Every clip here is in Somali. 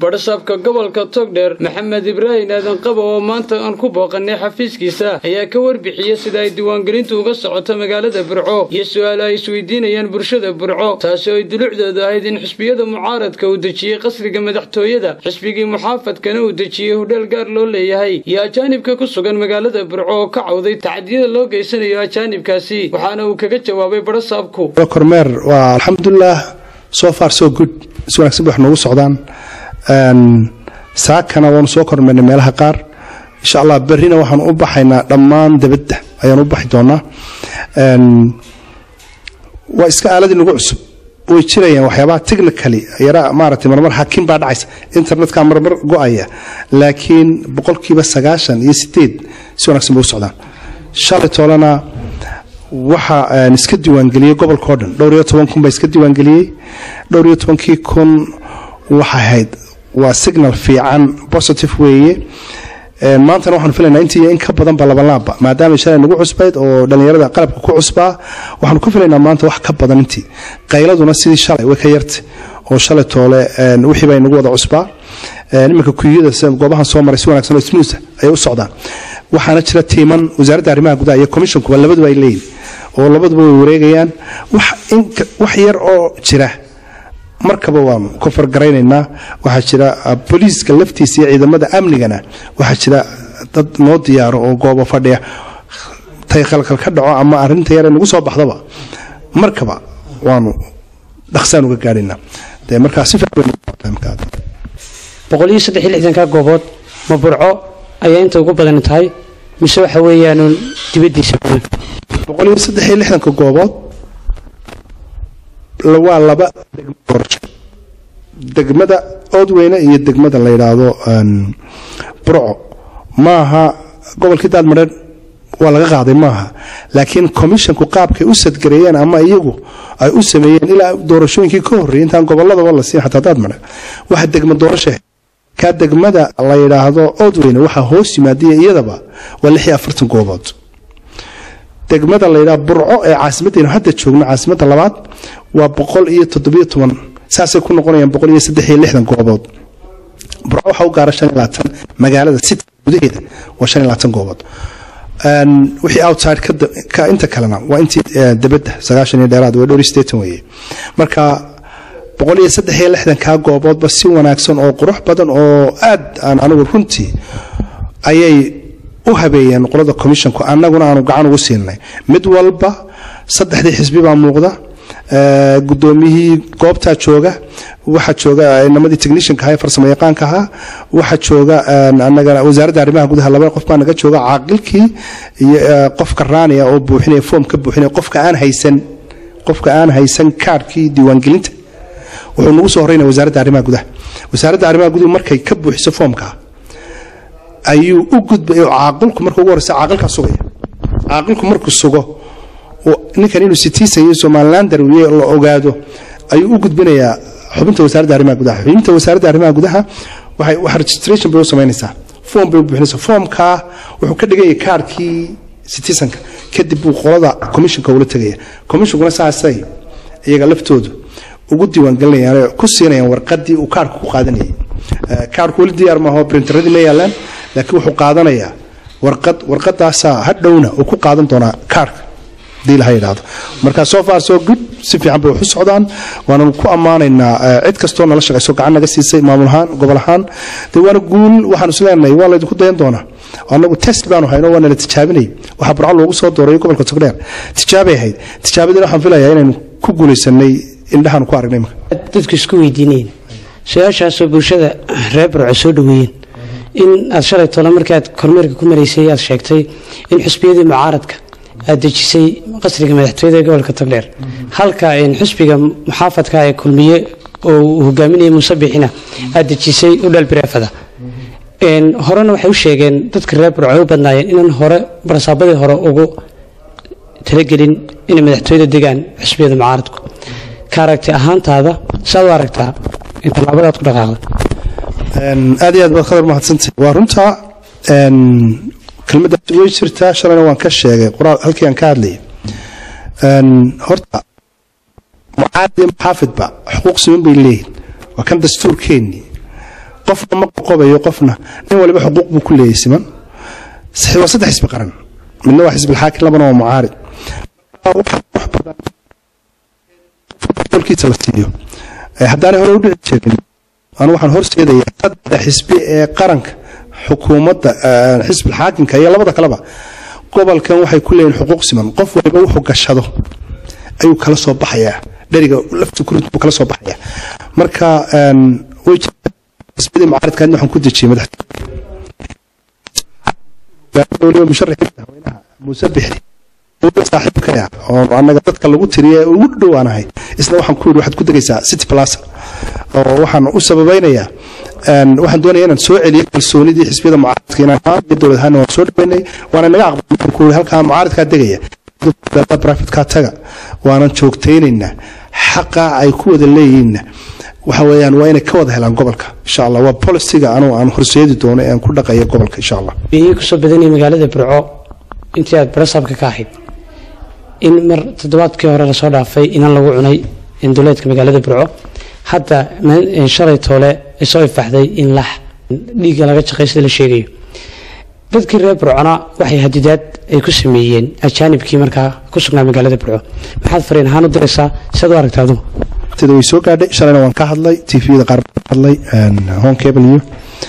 badhasaabka gobolka togdheer maxamed ibraahim aadan qabo oo maanta aan ku booqanay xafiiskiisa ayaa ka warbixiyey sida ay diiwaangelintu uga socoto magaalada burco iyo su-aalo ay isweydiinayaan bulshada burco taasi oo ay dulucdooda ahayd in xisbiyada mucaaradka uu dejiyey qasriga madaxtooyada xisbigii muxaafadkana uu dejiyey hodheel gaar loo leeyahay iyo ajaanibka ku sugan magaalada burco oo ka cawday tacadiyada loo geysanayo ajaanibkaasi waxaana uu kaga jawaabay badhasaabku kormeer waa alxamdulilah so far so good si wanagsan bay wax noogu socdaan saakana waanu soo kormeernay meelaha qaar insha allah berrina waxaanu u baxaynaa dhammaan dabadda ayaanu u baxi doonaa waa iska aaladii nagu cusub way jirayaan waxyaabaha technically yara maaragtay marmar hakin baa dhacaysa internetka marmar go-aya laakiin boqolkiiba sagaashan iyo sideed si wanagsan bay u socdaan shalay toolana waxaa iska diiwaangeliyey gobolka o dhan dhowr iyo toban kun baa iska diiwaangeliyey dhowr iyo tobankii kun waxay ahayd waa signal fiican positive weeye maantana waxaanu filaynaa intii in ka badanba labanlaabba maadaama shalay nagu cusbayd oo dhallinyarada qalabka ku cusbaa waxaanu ku filaynaa maanta wax ka badan intii qayladuna sidii shalay way ka yartay oo shalay toole wixii bay nagu wada cusbaa iminka kuyada goobahan soo maray si wanagsan oo smuusa ayay u socdaan waxaana jira tiiman wasaaradda arrimaha gudaha iyo commissionkuba labaduba ay leeyihin oo labaduba way wareegayaan wax yar oo jira markaba waanu kofargaraynaynaa waxaa jira booliiska laftiisa iyo ciidamada amnigana waxaa jira dad noo diyaaro oo goobo fadhiya tay khalkhal ka dhaco ama arinta yare nagu soo baxdaba markaba waanu dhaqsaan uga gaadhaynaa de markaa si boqol iyo saddex iyo lixdanka goobood ma burco ayaa inta ugu badan tahay mise waxa weeyaanuun dibadiisa boqol iyo saddex iyo lixdanka goobood waa laba degmo doorasho degmada oodweyne iyo degmada la yidhaahdo burco maaha gobolkii daadmareer waa laga qaaday maaha laakiin commissionku qaabkay u sadgareeyeen ama iyagu ay u sameeyeen ilaa doorashooyinkii ka horreeyay intaan goboladaba la siin xataa daadmareer waxa degmo doorasha ka degmada la yidhaahdo oodweyne waxaa hoos yimaadiya iyadaba waa lix iyo afartan goobood degmada la yidhaha burco ee caasimaddeenu hadda joogno caasimadda labaad waa boqol iyo toddobiyo toban saasay ku noqonayaan boqol iyo saddex iyo lixdan goobood burco waxaa u gaara shan iyo labaatan magaalada city gudaheeda waa shan iyo labaatan goobood wixii outside ka inta kalena waa intii debadda sagaashan iyo dheeraad waa dhowr sdeetan weeye marka boqol iyo saddex iyo lixdankaa gooboodba si wanaagsan oo qurux badan oo aad aan anigu runtii ayay u habeeyeen qolada commissionku annaguna aanu gacan ugu siinay mid walba saddexdii xisbi baa muuqda gudoomiyihii goobtaa jooga waxaa jooga inamadii technicianka ahaa ee farsamo yaqaanka ahaa waxaa jooga anagana wasaaradda arrimaha gudaha laba qof baa naga jooga caaqilkii iyo qofka raaniya oo buuxinaya foom ka buuxinaya qofka aan haysan qofka aan haysan kaarhkii diiwaangelinta wuxuu nagu soo horeynaya wasaaradda arrimaha gudaha wasaaradda arrimaha guduhu markay ka buuxiso foomka ayuu u gudbay caaqilku marka ugu horeysa caaqilkaa sugaya caaqilku markuu sugo ninkan inuu citizen iyo somalilander la ogaado ayuu u gudbinayaa xubinta wasaaradda arrimaha gudaha xubinta wasaaradda arrimaha gudaha waxay wax registration bay u samaynaysaa form bay u buuxinaysaa formkaa wuxuu ka dhigaya kaarkii citizenka kadib buu qolada commissionka ula tegaya commissionkuna saasay iyaga laftoodu ugu diiwaangelinayaan ku siinayaan warqadii uu kaarku ku qaadanayay kaarku weli diyaar maaho printeradii ma yaalaan laakiin wuxuu qaadanayaa warqad warqadaasaa hadhowna uu ku qaadan doonaa kaarka hadii laha yidhaahdo marka soo far soo good si fiican bay wax u socdaan waananu ku ammaanaynaa cid kastoo nala shaqayso gacan naga siisay maamul ahaan gobol ahaan de waana guul waxaanu isleenahay waa laydinku dayan doonaa anagu test baanu hayno waa nala tijaabinay waxaa burco loogu soo dooray gobolka togdheer tijaabay ahayd tijaabadina waxaan filayaa inaynu ku guulaysanay indhahaanu ku aragnay dadku isku weydiinayeen su-aashaasoo bulshada reer burco soo dhaweeyeen in aad shalay tole markaad kormeerka ku maraysay aad sheegtay in xusbiyadii mucaaradka aad dejisay qasriga madaxtooyada ee gobolka togdheer halka xusbiga muxaafadka ee kulmiye oo uu hogaaminayay muuse bixina aad dejisay udhal bireefada horena waxay u sheegeen dadka reer burco ay u badnaayeen inaan hore barsaabadii hore ugu talagelin inay madaxtooyada degaan xusbiyada mucaaradku ka aragti ahaantaada saad u aragtaa in tallaabadaad ku dhaqaaqda aad iyo aad baad khadar mahadsantay waa runtaa kelmaddaas way jirtaa shalayna waan ka sheegay qoraal halkii aan ka hadlayay horta mucaarad iyo muxaafidba xuquuq siman bay leeyihin waa kan dastuurkeennii qofna ma qoqobayo qofna nin waliba xuquuq buu ku leeyahay siman waa saddex xisbi qaran midna waa xisbi alxaakim labana waa mucaarid kiisa la siiyo haddaanay hore u dhici jirin anu waxaan horseedayaa saddex xisbi ee qaranka xukuumadda xisbi alxaakimka iyo labada kaleba gobolkan waxay ku leeyihin xuquuq siman qof waliba wuxuu gashado ayuu kala soo baxayaa dheriga lafta kurid buu kala soo baxayaa marka way xisbiyadii mucaaridkaadna waxaan ku dejiyey madaxweyne musharaxiinta haweenaha muuse bixi saaxiibkaya oo anaga dadka lagu tiriye ugu dhowaanahay isna waxaan ku yidhi waxaad ku degaysaa city plaza oo waxaan u sababaynayaa waxaan doonaya inaan soo celiyo kalsoonidii xisbiyada mucaaridka inaan ahaan iyo dowlad ahaana waan soo dhaweynay waana naga aqbalay ku yidhi halkaa mucaaridkaa degaya brafitkaa taga waanan joogtaynaynaa xaqa ay ku wada leeyihiinna waxa weeyaan waa inay ka wada helaan gobolka insha allah waa policiga anugu aan horseedi doono ee aan ku dhaqayo gobolka insha allah biyihii kusoo badanaya magaalada burco intii aad barasaabka ka ahayd in mar toddobaadkii hore lasoo dhaafay inan lagu cunay duleedka magaalada burco hadda shalay toole soo ifaxday in lax dhiigga laga jaqay sida la sheegayo dadkii reer burcona waxay hadidaad ay ku sameeyeen ajaanibkii markaa ku sugnaa magaalada burco maxaad fariin ahaan u diraysaa siad u aragta adugu sida way soo gaadhay shalayna waan ka hadlay tvda qaar baan ka hadlay home cable iyo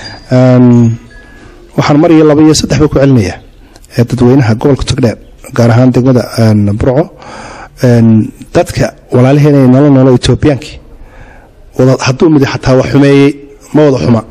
waxaan mar iyo laba iyo saddex ba ku celinayaa ee dadweynaha gobolka togdheer gaar ahaan degmada burco dadka walaalaheena ee nolol noolo etoobiyaankii hadduu midi xataa wax xumeeyey ma wada xuma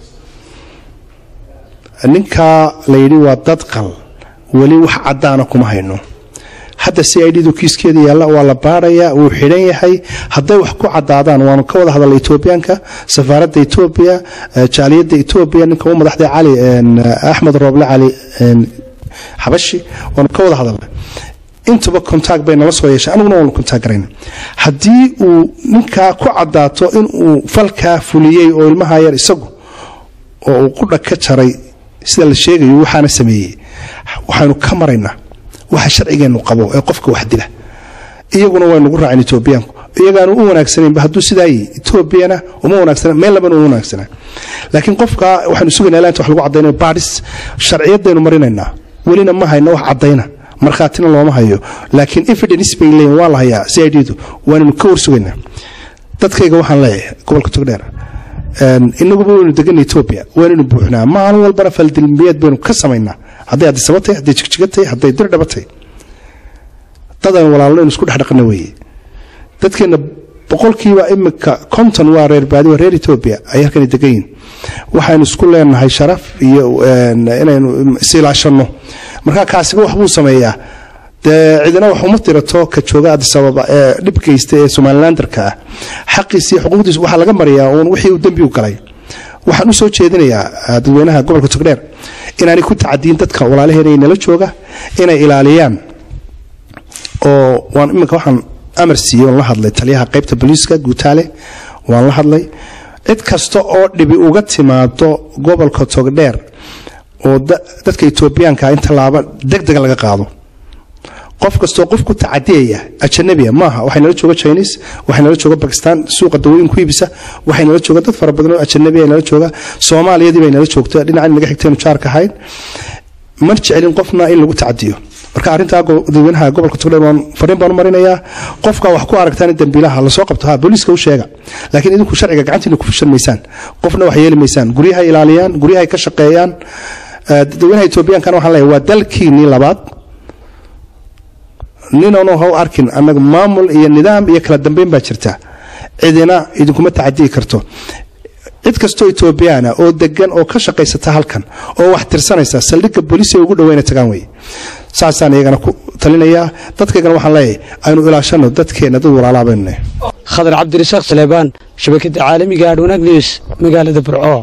ninkaa la yidhi waa dad qal weli wax caddaana kuma hayno hadda c i d du kiiskeeda yaalla waa la baarayaa wuu xidhan yahay hadday wax ku cadaadaan waanu ka wada hadalnay etoobiyaanka safaaradda etoobiya jaaliyadda etoobiya ninka u madaxday cali axmed rooble cali xabashi waanu ka wada hadalnay intuba kontact bay nala soo yeeshay aniguna waanu kontact garayna haddii uu ninkaa ku cadaato inuu falkaa fuliyey oo ilmaha yar isagu oo uu qudha ka jaray sida la sheegayo waxaana sameeyey waxaynu ka maraynaa waxa sharcigeenu qabo ee qofka wax dila iyaguna waynugu raaceen etoobiyaanku iyagaanu u wanaagsananba hadduu sidaa yihi etoobiyana uma wanaagsana meel labana uma wanaagsana laakiin qofka waxaynu sugaynaa ilaa inta wax lagu cadaynayo baadhis sharciyadaynu marinaynaa welina ma hayno wax cadayna markhaatina looma hayo laakiin evidence bay leeyihin waa la hayaa c i d du waanaynu ka warsugaynaa dadkayga waxaan leeyahay gobolka togdheer inaguba waynu degana etoobiya waanaynu buuxnaa maalin walbana faldilmiyeed baynu ka samaynaa hadday addisaba tahay hadday jigjiga tahay hadday dirdhaba tahay dadaan walaalno inu isku dhexdhaqana weeye dadkeenna boqolkiiba imika konton waa reer baadi waa reer etoobiya ay halkani degan yihin waxaynu isku leenahay sharaf iyo inaynu isilaashanno markaa kaasiba waxbuu sameeyaa dee cidina wax uma tirato ka jooga addisababa ee dhib geysta ee somalilandarka ah xaqiisii xuquuqdiis waxaa laga mariyaa uun wixii uu dembi u galay waxaan u soo jeedinayaa dadweynaha gobolka togdheer inaanay ku tacadiyin dadka walaalaheena nala jooga inay ilaaliyaan oo waan iminka waxaan amar siiyey oon la hadlay taliyaha qaybta booliiska guutaale waan la hadlay cid kasta oo dhibi uga timaado gobolka togdheer oo dadka etoobiyaanka in tallaabo deg dega laga qaado qof kastoo qof ku tacadiyaya ajanabiya maaha waxay nala jooga chinese waxay nala jooga bakistan suuqa dawooyin ku iibisa waxay nala jooga dad fara badan oo ajanabiya nala jooga soomaaliyadii bay nala joogta dhinacan naga xigteenu jaarka ahayn ma jecelin qofna in lagu tacadiyo marka arrintaa dadweynaha gobolka togdheer waan fariin baan u marinayaa qofka wax ku aragtaan in dambiilaha lasoo qabto ha booliiska u sheega laakiin idinku sharciga gacantiina ku fushan maysaan qofna wax yeeli maysaan guryahay ilaaliyaan guryahay ka shaqeeyaan dadweynaha etoobiyankana waxaan leeyahay waa dalkiinii labaad ninanu ha u arkin annaga maamul iyo nidaam iyo kala dambeyn baa jirta cidina idinkuma tacadiyi karto cid kastoo etoobiyaana oo degan oo ka shaqaysata halkan oo wax tirsanaysa saldhigga booliisiga ugu dhaweyna tagaan weye saasaan iyagana ku talinayaa dadkaygana waxaan leeyahay aynu ilaashano dadkeenna dad walaalaa baynu nahay khadar cabdirasaaq saleebaan shabakada caalamiga adhwanaag news magaalada burco